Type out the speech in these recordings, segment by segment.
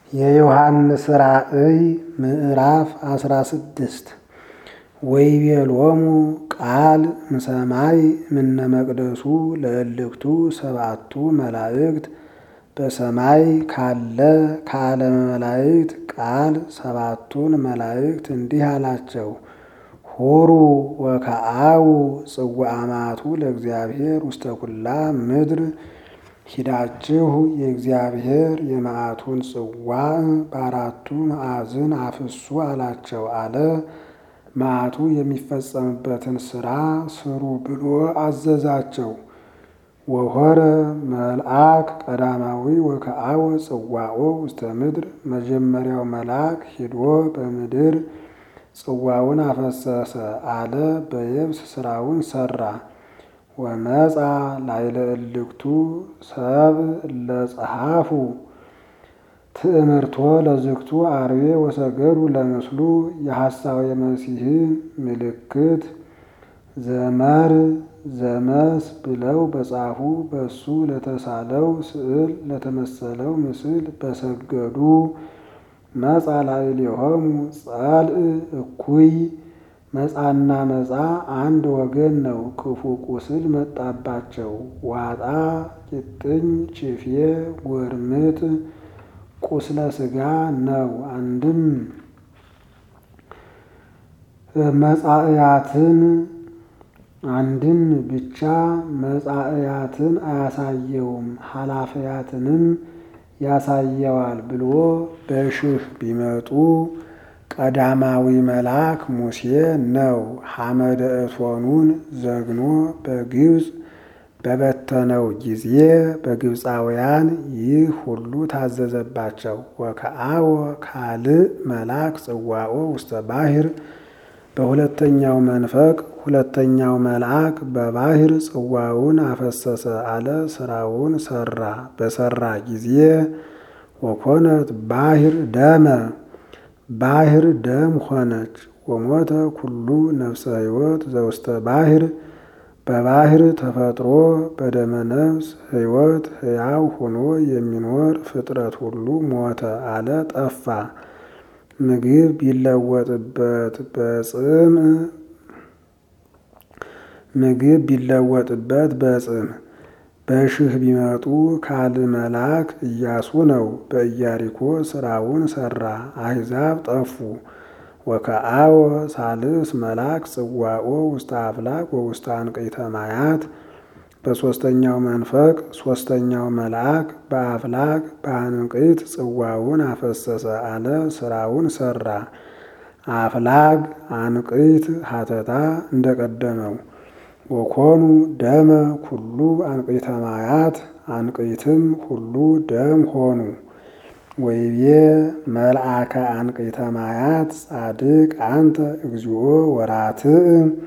የዮሐንስ ራእይ ምዕራፍ አስራ ስድስት ወይቤሎሙ ቃል እምሰማይ እምነ መቅደሱ ለእልክቱ ሰባቱ መላእክት በሰማይ ካለ ከዓለመ መላእክት ቃል ሰባቱን መላእክት እንዲህ አላቸው። ሁሩ ወከአው ጽዋዕማቱ ለእግዚአብሔር ውስተ ኩላ ምድር ሂዳችሁ የእግዚአብሔር የመዓቱን ጽዋዕ በአራቱ ማዕዝን አፍሱ አላቸው አለ። መዓቱ የሚፈጸምበትን ሥራ ስሩ ብሎ አዘዛቸው። ወሆረ መልአክ ቀዳማዊ ወከአወ ጽዋዖ ውስተ ምድር መጀመሪያው መልአክ ሂዶ በምድር ጽዋውን አፈሰሰ አለ። በየብስ ስራውን ሰራ። ወመጻ ላይለ እልክቱ ሰብ ለጸሐፉ ትእምርቶ ለዝግቱ አርዌ ወሰገዱ ለምስሉ የሐሳዌ መሲሕን ምልክት ዘመር ዘመስ ብለው በጻፉ በሱ ለተሳለው ስዕል ለተመሰለው ምስል በሰገዱ መጻ ላዕሌሆሙ ጸልእ እኩይ መጻና መጻ አንድ ወገን ነው። ክፉ ቁስል መጣባቸው። ዋጣ ቂጥኝ ችፌ ጎርምጥ ቁስለ ሥጋ ነው። አንድም መጻእያትን አንድም ብቻ መጻእያትን አያሳየውም ኃላፊያትንም ያሳየዋል ብሎ በሽህ ቢመጡ ቀዳማዊ መልአክ ሙሴ ነው። ሐመደ እቶኑን ዘግኖ በግብፅ በበተነው ጊዜ በግብፃውያን ይህ ሁሉ ታዘዘባቸው። ወከአወ ካልእ መልአክ ጽዋዖ ውስተ ባሕር በሁለተኛው መንፈቅ ሁለተኛው መልአክ በባሕር ጽዋውን አፈሰሰ አለ። ስራውን ሰራ። በሰራ ጊዜ ወኮነት ባሕር ደመ ባሕር ደም ሆነች። ወሞተ ኩሉ ነፍሰ ሕይወት ዘውስተ ባሕር በባሕር ተፈጥሮ በደመ ነፍስ ሕይወት ሕያው ሆኖ የሚኖር ፍጥረት ሁሉ ሞተ አለ ጠፋ። ምግብ ቢለወጥበት በጽም ምግብ ቢለወጥበት በጽም በሽህ ቢመጡ ካልእ መልአክ ኢያሱ ነው። በኢያሪኮ ስራውን ሰራ። አሕዛብ ጠፉ። ወከአወ ሳልስ መልአክ ጽዋዖ ውስተ አፍላቅ ወውስተ አንቅዕተ ማያት በሦስተኛው መንፈቅ ሦስተኛው መልአክ በአፍላቅ በአንቅዕት ጽዋውን አፈሰሰ አለ። ስራውን ሰራ። አፍላግ አንቅዕት ሀተታ እንደቀደመው ወኮኑ ደመ ኩሉ አንቅዕተ ማያት አንቅዕትም ሁሉ ደም ሆኑ። ወይቤ መልአከ አንቅዕተ ማያት ጻድቅ አንተ እግዚኦ ወራትዕ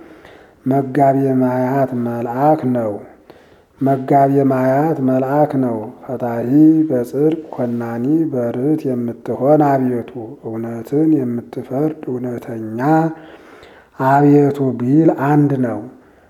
መጋቤ ማያት መልአክ ነው። መጋቤ ማያት መልአክ ነው። ፈታሂ በጽድቅ ኮናኒ በርት የምትሆን አቤቱ እውነትን የምትፈርድ እውነተኛ አቤቱ ቢል አንድ ነው።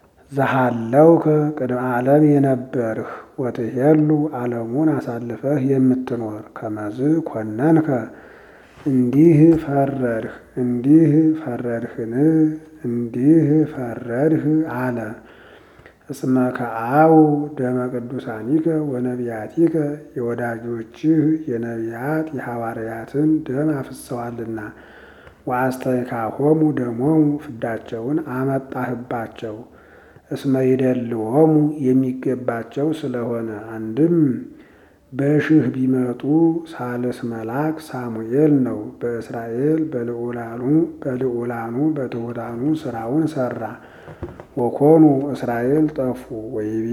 ዘሃለውከ ቅድመ ዓለም የነበርህ ወትሄሉ ዓለሙን አሳልፈህ የምትኖር ከመዝ ኮነንከ እንዲህ ፈረድህ እንዲህ ፈረድህን እንዲህ ፈረድህ አለ። እስመ ከአው ደመ ቅዱሳኒከ ወነቢያቲከ የወዳጆችህ የነቢያት የሐዋርያትን ደም አፍሰዋልና ወአስተይካሆሙ ደሞሙ ፍዳቸውን አመጣህባቸው። እስመ ይደልዎሙ የሚገባቸው ስለሆነ አንድም በሽህ ቢመጡ ሳልስ መልአክ ሳሙኤል ነው። በእስራኤል በልዑላኑ በልዑላኑ በትሑታኑ ስራውን ሰራ። ወኮኑ እስራኤል ጠፉ። ወይቤ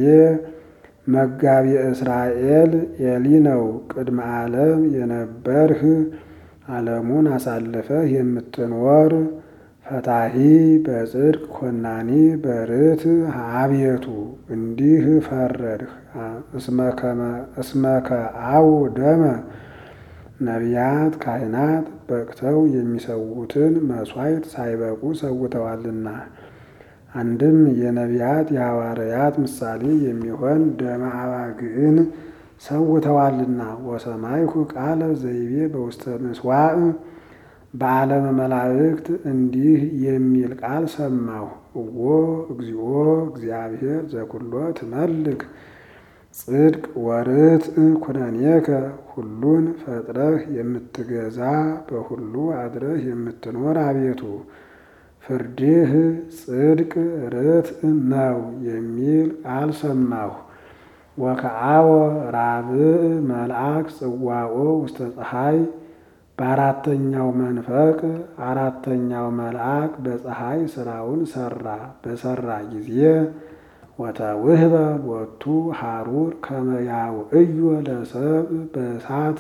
መጋቢ እስራኤል ኤሊ ነው። ቅድመ ዓለም የነበርህ ዓለሙን አሳልፈህ የምትኖር ፈታሂ በጽድቅ ኮናኒ በርት አቤቱ እንዲህ ፈረድህ። እስመ ከአው ደመ ነቢያት ካህናት በቅተው የሚሰዉትን መሥዋዕት ሳይበቁ ሰውተዋልና። አንድም የነቢያት የሐዋርያት ምሳሌ የሚሆን ደመ አባግዕን ሰውተዋልና። ወሰማይኩ ቃለ ዘይቤ በውስተ ምስዋዕ በዓለመ መላእክት እንዲህ የሚል ቃል ሰማሁ። እዎ እግዚኦ እግዚአብሔር ዘኩሎ ትመልክ ጽድቅ ወርትዕ ኩነኔከ ሁሉን ፈጥረህ የምትገዛ በሁሉ አድረህ የምትኖር አቤቱ ፍርድህ ጽድቅ ርትዕ ነው የሚል ቃል ሰማሁ። ወከአወ ራብዕ መልአክ ጽዋኦ ውስተ ፀሐይ በአራተኛው መንፈቅ አራተኛው መልአክ በፀሐይ ስራውን ሰራ። በሰራ ጊዜ ወተውህበ ቦቱ ሐሩር ከመያውዕዮ ለሰብ በእሳት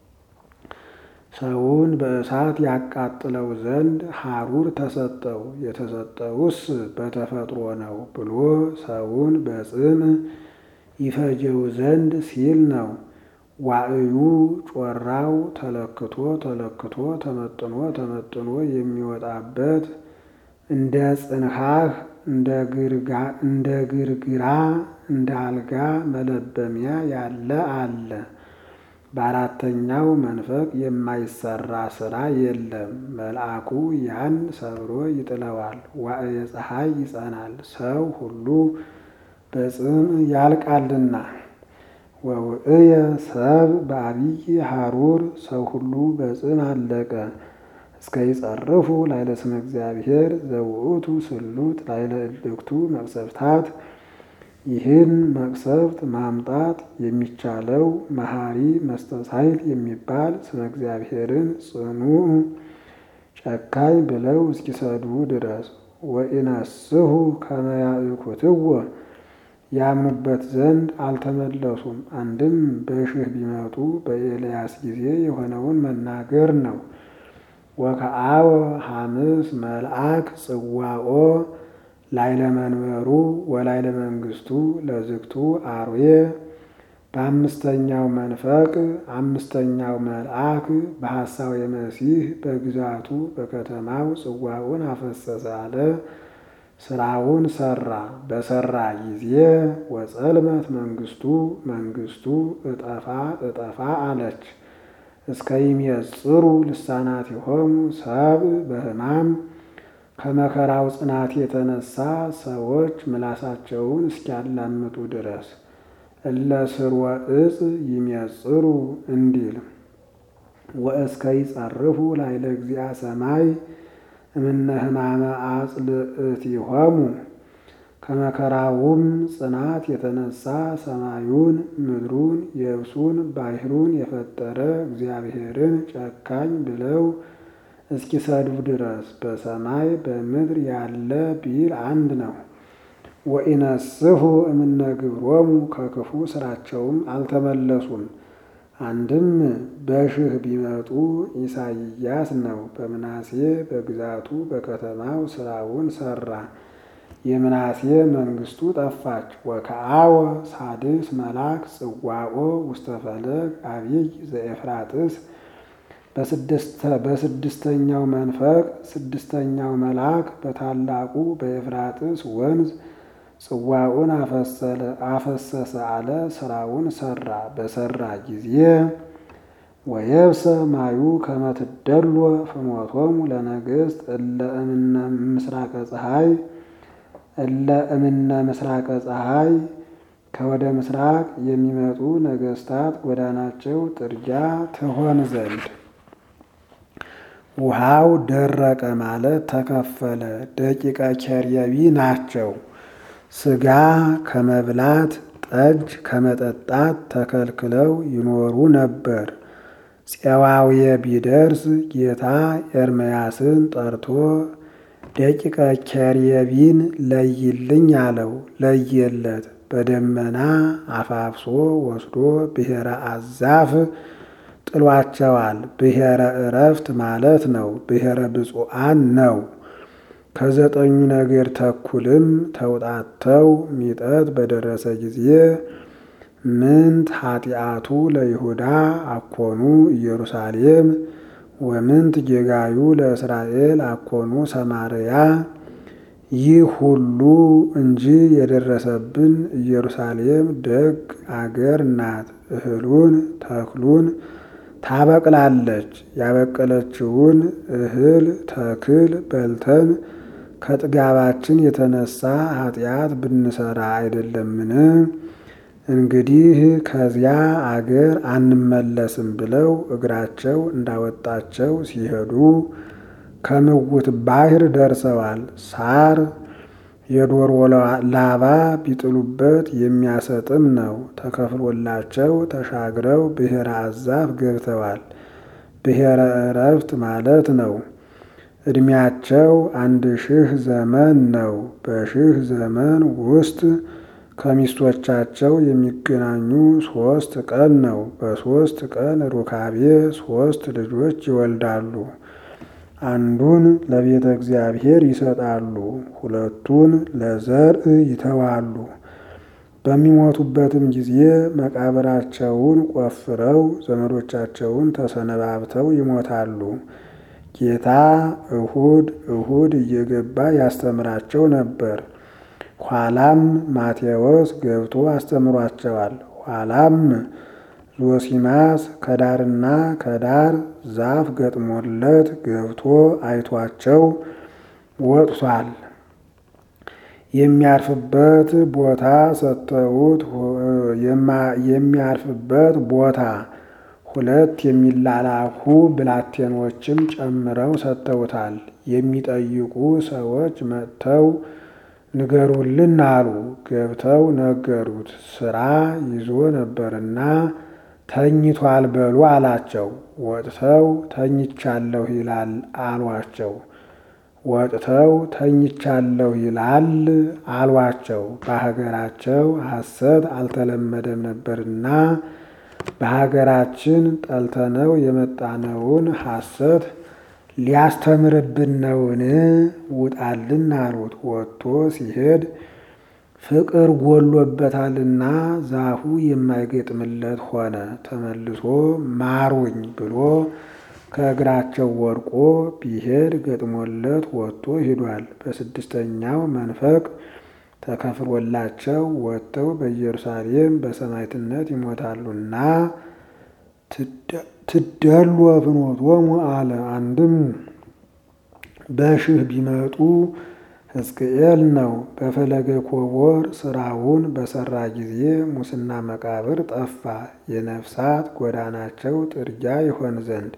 ሰውን በእሳት ያቃጥለው ዘንድ ሐሩር ተሰጠው። የተሰጠውስ በተፈጥሮ ነው ብሎ ሰውን በጽም ይፈጀው ዘንድ ሲል ነው። ዋዕዩ ጮራው ተለክቶ ተለክቶ ተመጥኖ ተመጥኖ የሚወጣበት እንደ ጽንሐህ እንደ ግርግራ እንደ አልጋ መለበሚያ ያለ አለ። በአራተኛው መንፈቅ የማይሰራ ስራ የለም። መልአኩ ያን ሰብሮ ይጥለዋል። ዋዕየ ፀሐይ ይጸናል። ሰው ሁሉ በጽም ያልቃልና። ወውእየ ሰብ በአብይ ሐሩር ሰው ሁሉ በጽም አለቀ። እስከ ይጸርፉ ላይለ ስመ እግዚአብሔር ዘውእቱ ስሉጥ ላይለ እልክቱ መቅሰፍታት ይህን መቅሰፍት ማምጣት የሚቻለው መሐሪ መስተሳይል የሚባል ስመ እግዚአብሔርን ጽኑ ጨካኝ ብለው እስኪሰድቡ ድረስ ወኢነስሑ ከመ ያእኩትዎ ያምኑበት ዘንድ አልተመለሱም። አንድም በሽህ ቢመጡ በኤልያስ ጊዜ የሆነውን መናገር ነው። ወከአወ ሐምስ መልአክ ጽዋኦ ላይለ መንበሩ ወላይለ መንግስቱ ለዝግቱ አርዌ በአምስተኛው መንፈቅ አምስተኛው መልአክ በሐሳዌ መሲህ በግዛቱ በከተማው ጽዋውን አፈሰሰ አለ። ስራውን ሰራ። በሰራ ጊዜ ወጸልመት መንግስቱ መንግስቱ እጠፋ እጠፋ አለች። እስከ ይሜጽሩ ልሳናቲሆሙ ሰብ በሕማም ከመከራው ጽናት የተነሳ ሰዎች ምላሳቸውን እስኪያላምጡ ድረስ እለ ስርወ ዕፅ ይሜጽሩ እንዲል ወእስከ ይጸርፉ ላይለ እግዚአ ሰማይ እምነ ሕማመ አጽልእቲሆሙ ከመከራውም ጽናት የተነሳ ሰማዩን ምድሩን የብሱን ባሕሩን የፈጠረ እግዚአብሔርን ጨካኝ ብለው እስኪሰድቡ ድረስ በሰማይ በምድር ያለ ቢል አንድ ነው። ወኢነስሑ እምነ ግብሮሙ ከክፉ ስራቸውም አልተመለሱም። አንድም በሽህ ቢመጡ ኢሳይያስ ነው። በምናሴ በግዛቱ በከተማው ስራውን ሰራ። የምናሴ መንግስቱ ጠፋች። ወከአወ ሳድስ መልአክ ጽዋኦ ውስተ ፈለግ አብይ ዘኤፍራጥስ በስድስተኛው መንፈቅ ስድስተኛው መልአክ በታላቁ በኤፍራጥስ ወንዝ ጽዋውን አፈሰሰ አለ። ስራውን ሰራ። በሰራ ጊዜ ወየብሰ ማዩ ከመትደሎ ፍኖቶሙ ለነገስት እለ እምነ ምስራቀ ፀሐይ እለ እምነ ምስራቀ ፀሐይ ከወደ ምስራቅ የሚመጡ ነገስታት ጎዳናቸው ጥርጊያ ትሆን ዘንድ ውሃው ደረቀ ማለት ተከፈለ። ደቂቀ ኬርየቢ ናቸው። ስጋ ከመብላት ጠጅ ከመጠጣት ተከልክለው ይኖሩ ነበር። ፄዋውየ ቢደርስ ጌታ ኤርምያስን ጠርቶ ደቂቀ ኬርየቢን ለይልኝ አለው። ለየለት። በደመና አፋፍሶ ወስዶ ብሔረ አዛፍ ጥሏቸዋል። ብሔረ እረፍት ማለት ነው። ብሔረ ብፁዓን ነው። ከዘጠኙ ነገር ተኩልም ተውጣተው ሚጠት በደረሰ ጊዜ ምንት ኃጢአቱ ለይሁዳ አኮኑ ኢየሩሳሌም ወምንት ጌጋዩ ለእስራኤል አኮኑ ሰማርያ ይህ ሁሉ እንጂ የደረሰብን ኢየሩሳሌም ደግ አገር ናት። እህሉን ተክሉን ታበቅላለች። ያበቀለችውን እህል ተክል በልተን ከጥጋባችን የተነሳ ኃጢአት ብንሰራ አይደለምን? እንግዲህ ከዚያ አገር አንመለስም ብለው እግራቸው እንዳወጣቸው ሲሄዱ ከምውት ባሕር ደርሰዋል። ሳር የዶሮ ላባ ቢጥሉበት የሚያሰጥም ነው። ተከፍሎላቸው ተሻግረው ብሔረ አዛፍ ገብተዋል። ብሔረ ዕረፍት ማለት ነው። ዕድሜያቸው አንድ ሺህ ዘመን ነው። በሺህ ዘመን ውስጥ ከሚስቶቻቸው የሚገናኙ ሶስት ቀን ነው። በሶስት ቀን ሩካቤ ሶስት ልጆች ይወልዳሉ። አንዱን ለቤተ እግዚአብሔር ይሰጣሉ፣ ሁለቱን ለዘርዕ ይተዋሉ። በሚሞቱበትም ጊዜ መቃብራቸውን ቆፍረው ዘመዶቻቸውን ተሰነባብተው ይሞታሉ። ጌታ እሁድ እሁድ እየገባ ያስተምራቸው ነበር። ኋላም ማቴዎስ ገብቶ አስተምሯቸዋል። ኋላም ዞሲማስ ከዳርና ከዳር ዛፍ ገጥሞለት ገብቶ አይቷቸው ወጥቷል። የሚያርፍበት ቦታ ሰጥተውት የሚያርፍበት ቦታ ሁለት የሚላላኩ ብላቴኖችም ጨምረው ሰጥተውታል። የሚጠይቁ ሰዎች መጥተው ንገሩልን አሉ። ገብተው ነገሩት። ስራ ይዞ ነበርና ተኝቷል በሉ አላቸው። ወጥተው ተኝቻለሁ ይላል አሏቸው። ወጥተው ተኝቻለሁ ይላል አሏቸው። በሀገራቸው ሐሰት አልተለመደም ነበርና በሀገራችን ጠልተነው የመጣነውን ሐሰት ሊያስተምርብን ነውን? ውጣልን አሉት። ወጥቶ ሲሄድ ፍቅር ጎሎበታልና ዛፉ የማይገጥምለት ሆነ። ተመልሶ ማሩኝ ብሎ ከእግራቸው ወድቆ ቢሄድ ገጥሞለት ወጥቶ ሂዷል። በስድስተኛው መንፈቅ ተከፍሎላቸው ወጥተው በኢየሩሳሌም በሰማዕትነት ይሞታሉና ትደሉ ፍኖቶሙ አለ። አንድም በሽህ ቢመጡ ሕዝቅኤል ነው። በፈለገ ኮቦር ስራውን በሰራ ጊዜ ሙስና መቃብር ጠፋ። የነፍሳት ጎዳናቸው ጥርጊያ ይሆን ዘንድ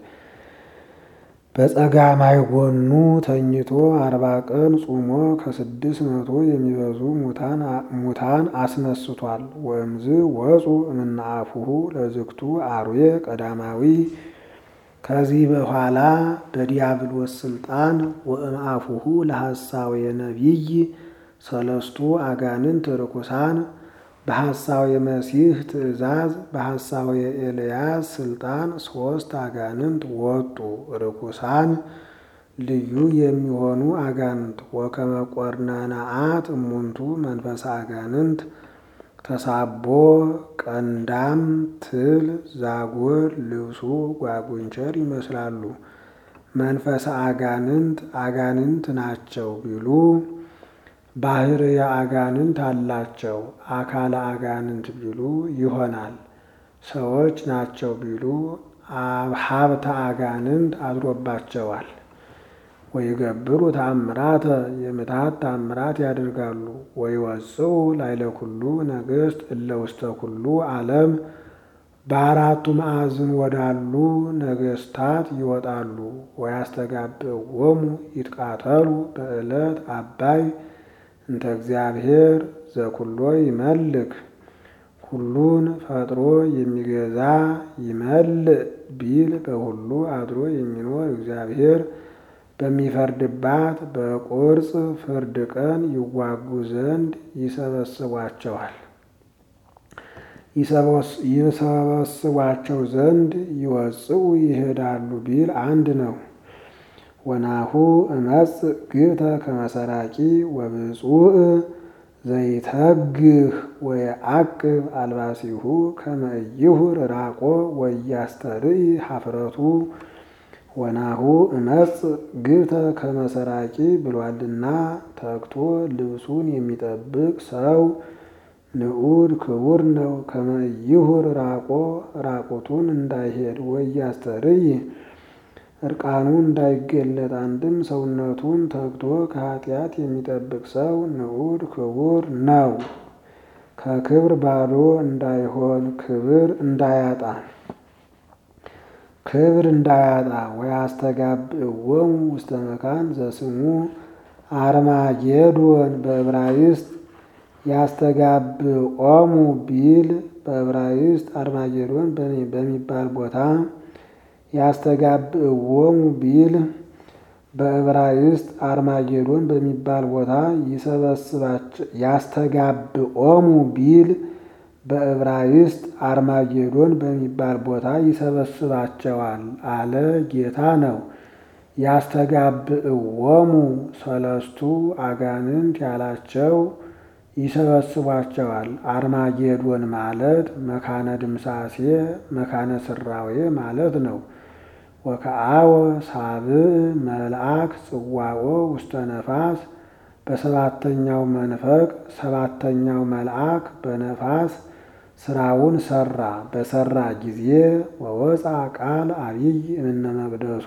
በጸጋማይ ጎኑ ተኝቶ አርባ ቀን ጾሞ ከስድስት መቶ የሚበዙ ሙታን አስነስቷል። ወእምዝ ወፁ እምናአፉሁ ለዝግቱ አርዌ ቀዳማዊ ከዚህ በኋላ በዲያብሎስ ስልጣን ወእምአፉሁ ለሐሳዌ ነቢይ ሰለስቱ አጋንንት ርኩሳን በሐሳዌ መሲህ ትእዛዝ በሐሳዌ ኤልያስ ስልጣን ሶስት አጋንንት ወጡ። ርኩሳን ልዩ የሚሆኑ አጋንንት ወከመ ቆርነናአት እሙንቱ መንፈሰ አጋንንት ተሳቦ ቀንዳም ትል ዛጎል ልብሱ ጓጉንቸር ይመስላሉ። መንፈሰ አጋንንት አጋንንት ናቸው ቢሉ ባህርየ አጋንንት አላቸው። አካለ አጋንንት ቢሉ ይሆናል። ሰዎች ናቸው ቢሉ ሀብተ አጋንንት አድሮባቸዋል። ወይገብሩ ተአምራተ የምትሃት ተአምራት ያደርጋሉ። ወይወፅኡ ላዕለ ኩሉ ነገሥት እለ ውስተ ኩሉ ዓለም በአራቱ ማዕዝን ወዳሉ ነገሥታት ይወጣሉ። ወያስተጋብእዎሙ ይትቃተሉ በዕለት አባይ እንተ እግዚአብሔር ዘኩሎ ይመልክ ሁሉን ፈጥሮ የሚገዛ ይመልእ ቢል በሁሉ አድሮ የሚኖር እግዚአብሔር በሚፈርድባት በቁርጽ ፍርድ ቀን ይዋጉ ዘንድ ይሰበስቧቸዋል ይሰበስቧቸው ዘንድ ይወፅኡ ይሄዳሉ ቢል አንድ ነው። ወናሁ እመጽእ ግብተ ከመሰራቂ ወብፁዕ ዘይተግህ ወየዐቅብ አልባሲሁ ከመ ኢይሁር ራቆ ወያስተርኢ ኀፍረቱ ወናሁ እመጽ ግብተ ከመሰራቂ ብሏልና ተግቶ ልብሱን የሚጠብቅ ሰው ንዑድ ክቡር ነው። ከመይሁር ራቆ ራቁቱን እንዳይሄድ ወያስተርይ እርቃኑ እንዳይገለጥ አንድም ሰውነቱን ተግቶ ከኃጢአት የሚጠብቅ ሰው ንዑድ ክቡር ነው። ከክብር ባዶ እንዳይሆን ክብር እንዳያጣ ክብር እንዳያጣ ወያስተጋብእዎሙ ውስተ መካን ዘስሙ አርማጌዶን በዕብራይስጥ ያስተጋብኦሙ ቢል በዕብራይስጥ አርማጌዶን በሚባል ቦታ ያስተጋብእዎሙ ቢል በዕብራይስጥ አርማጌዶን በሚባል ቦታ ይሰበስባቸው ያስተጋብኦሙ ቢል በዕብራይስጥ አርማጌዶን በሚባል ቦታ ይሰበስባቸዋል አለ ጌታ ነው። ያስተጋብእዎሙ ሰለስቱ አጋንንት ያላቸው ይሰበስቧቸዋል። አርማጌዶን ማለት መካነ ድምሳሴ መካነ ስራዌ ማለት ነው። ወከአወ ሳብዕ መልአክ ጽዋኦ ውስተ ነፋስ በሰባተኛው መንፈቅ ሰባተኛው መልአክ በነፋስ ስራውን ሰራ። በሰራ ጊዜ ወወፃ ቃል አብይ እምነ መቅደሱ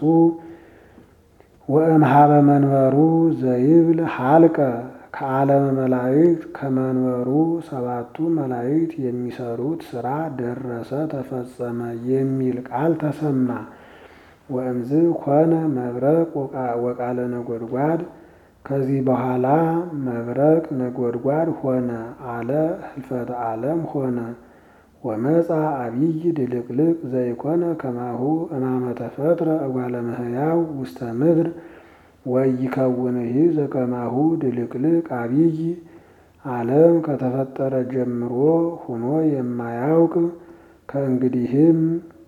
ወእምሃበ መንበሩ ዘይብል ሀልቀ ከዓለመ መላእክት ከመንበሩ ሰባቱ መላእክት የሚሰሩት ስራ ደረሰ ተፈጸመ የሚል ቃል ተሰማ። ወእምዝ ኮነ መብረቅ ወቃለ ነጎድጓድ ከዚህ በኋላ መብረቅ ነጎድጓድ ሆነ አለ ህልፈተ ዓለም ሆነ። ወመፃ አብይ ድልቅልቅ ዘይኮነ ከማሁ እማመ ተፈጥረ እጓለ እመሕያው ውስተ ምድር ወይከውንሂ ዘከማሁ ድልቅልቅ አብይ ዓለም ከተፈጠረ ጀምሮ ሁኖ የማያውቅ ከእንግዲህም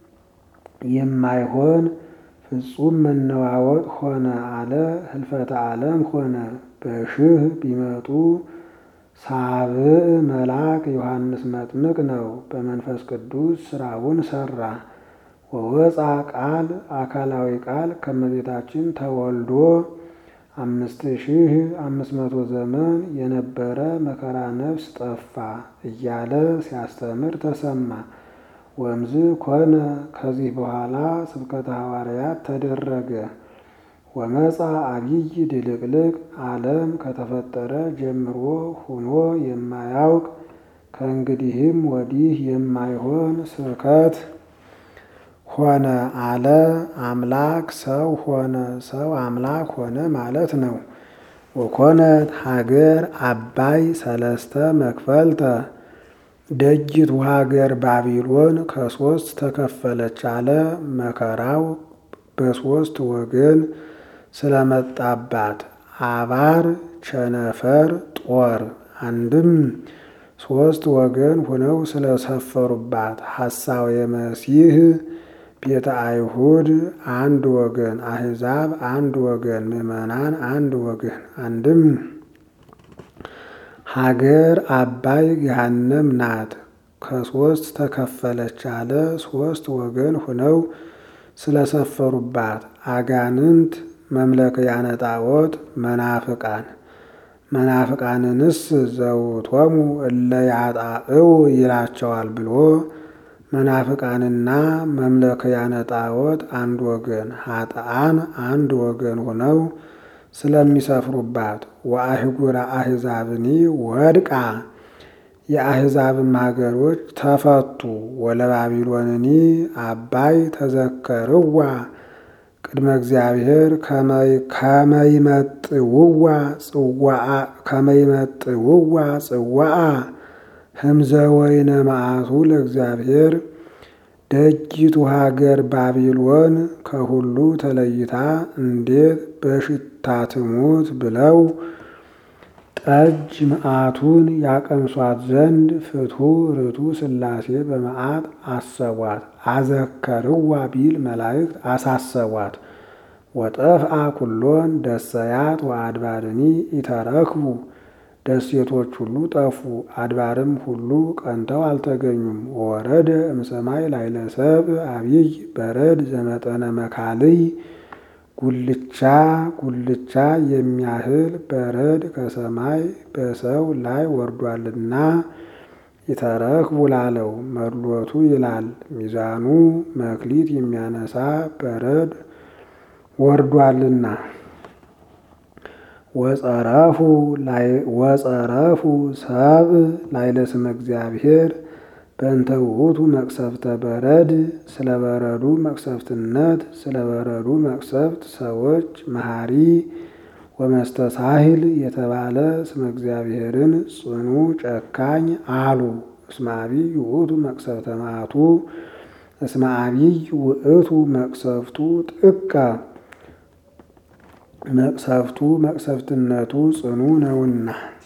የማይሆን ፍጹም መነዋወጥ ሆነ አለ ህልፈተ ዓለም ሆነ። በሽህ ቢመጡ ሳብዕ መልአክ ዮሐንስ መጥምቅ ነው። በመንፈስ ቅዱስ ስራውን ሰራ። ወወፃ ቃል አካላዊ ቃል ከመቤታችን ተወልዶ አምስት ሺህ አምስት መቶ ዘመን የነበረ መከራ ነፍስ ጠፋ እያለ ሲያስተምር ተሰማ። ወምዝ ኮነ ከዚህ በኋላ ስብከተ ሐዋርያት ተደረገ። ወመፃ አብይ ድልቅልቅ ዓለም ከተፈጠረ ጀምሮ ሁኖ የማያውቅ ከእንግዲህም ወዲህ የማይሆን ስብከት ሆነ አለ። አምላክ ሰው ሆነ፣ ሰው አምላክ ሆነ ማለት ነው። ወኮነት ሀገር አባይ ሰለስተ መክፈልተ ደጅቱ ሀገር ባቢሎን ከሶስት ተከፈለች አለ። መከራው በሶስት ወገን ስለመጣባት አባር፣ ቸነፈር፣ ጦር አንድም ሶስት ወገን ሆነው ስለሰፈሩባት ሐሳዌ መሲህ ቤተ አይሁድ አንድ ወገን፣ አሕዛብ አንድ ወገን፣ ምዕመናን አንድ ወገን አንድም ሀገር አባይ ገሃነም ናት። ከሶስት ተከፈለች አለ። ሶስት ወገን ሆነው ስለሰፈሩባት አጋንንት መምለክያነ ጣዖት መናፍቃን መናፍቃንንስ ዘውቶሙ እለ ያጣእው ይላቸዋል ብሎ መናፍቃንና መምለክያነ ጣዖት አንድ ወገን ኃጥአን አንድ ወገን ሆነው ስለሚሰፍሩባት ወአህጉረ አሕዛብኒ ወድቃ የአሕዛብም ሀገሮች ተፈቱ። ወለባቢሎንኒ አባይ ተዘከርዋ ቅድመ እግዚአብሔር ከመይመጥውዋ ጽዋአ ህምዘ ወይነ መዓቱ ለእግዚአብሔር ደጅቱ ሀገር ባቢሎን ከሁሉ ተለይታ እንዴት በሽታ ትሙት ብለው ጠጅ መዓቱን ያቀምሷት ዘንድ ፍትሑ ርቱ ሥላሴ በመዓት አሰቧት። አዘከርዋ ቢል መላእክት አሳሰቧት። ወጠፍአ ኩሎን ደሰያት ወአድባርኒ ኢተረክቡ ደሴቶች ሁሉ ጠፉ፣ አድባርም ሁሉ ቀንተው አልተገኙም። ወረደ እምሰማይ ላዕለ ሰብእ አቢይ በረድ ዘመጠነ መካልይ ጉልቻ ጉልቻ የሚያህል በረድ ከሰማይ በሰው ላይ ወርዷልና ይተረክቡ ላለው መድሎቱ ይላል። ሚዛኑ መክሊት የሚያነሳ በረድ ወርዷልና ወጸረፉ ሰብእ ላዕለ ስመ እግዚአብሔር በእንተ ውእቱ መቅሰፍተ በረድ ስለ በረዱ መቅሰፍትነት ስለ በረዱ መቅሰፍት ሰዎች መሐሪ ወመስተሳሂል የተባለ ስመ እግዚአብሔርን ጽኑ ጨካኝ አሉ። እስመ አቢይ ውእቱ መቅሰፍተ መዓቱ እስመ አቢይ ውእቱ መቅሰፍቱ ጥቀ መቅሰፍቱ መቅሰፍትነቱ ጽኑ ነውና